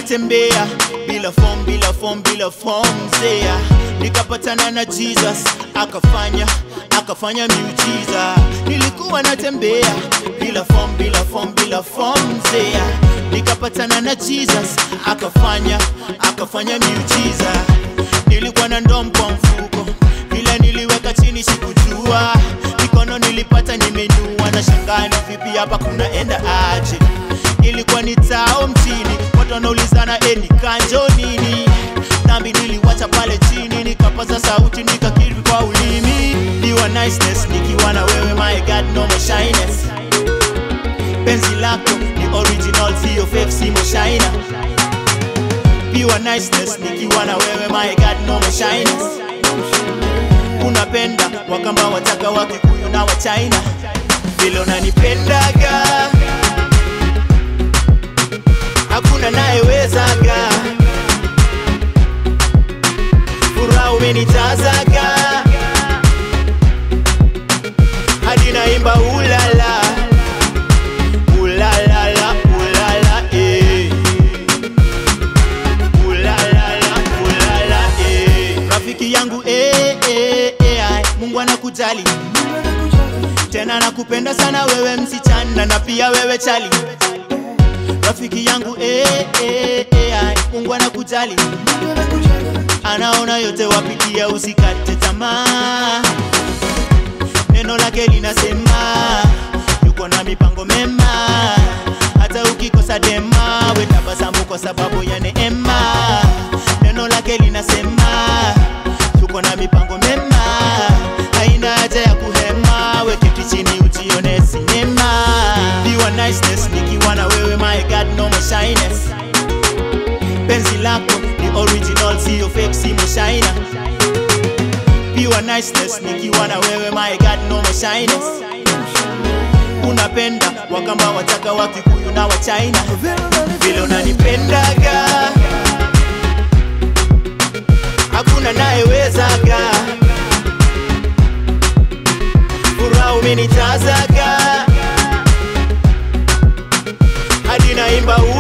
natembea bila form bila form bila form zea nikapatana na jesus akafanya akafanya miujiza nilikuwa natembea bila form bila form bila form zea nikapatana na jesus akafanya akafanya miujiza nilikuwa na ndom kwa mfuko vile niliweka chini sikujua mikono nilipata nimenua na shangani vipi hapa kunaenda aje ilikuwa ni tao mtini watu wanaulizana e ni kanjo nini nami niliwacha pale chini nikapaza sauti nikakiri kwa ulimi niwa niceness nikiwa na wewe my god no more shyness penzi lako ni original sio fake simo shina pure niceness nikiwa na wewe my god no more shyness unapenda wakamba wataka wa kikuyu na wa china vile unanipendaga hakuna nayewezaga furaha umenijazaga hadi naimba ulala ulalala ulala eh. Ulalala, ulala, eh. rafiki yangu eh, eh, eh, ai. mungu anakujali tena nakupenda sana wewe msichana na pia wewe chali rafiki yangu eh, eh, eh, ai. mungu anakujali anaona yote wapitia usikate tamaa neno lake linasema yuko na mipango mema hata ukikosa dema wetabasamu kwa sababu ya neema neno lake linasema yuko na mipango mema haina haja ya kuhema weketi chini ujione sinema Pure niceness nikiwa na wewe my god no more shyness penzi lako ni original sio fake simo shina pure niceness nikiwa na wewe my god no more shyness unapenda wakamba wataka wa kikuyu na wa china vile unanipendaga hakuna nayewezaga furaha umenijazaga hadi naimba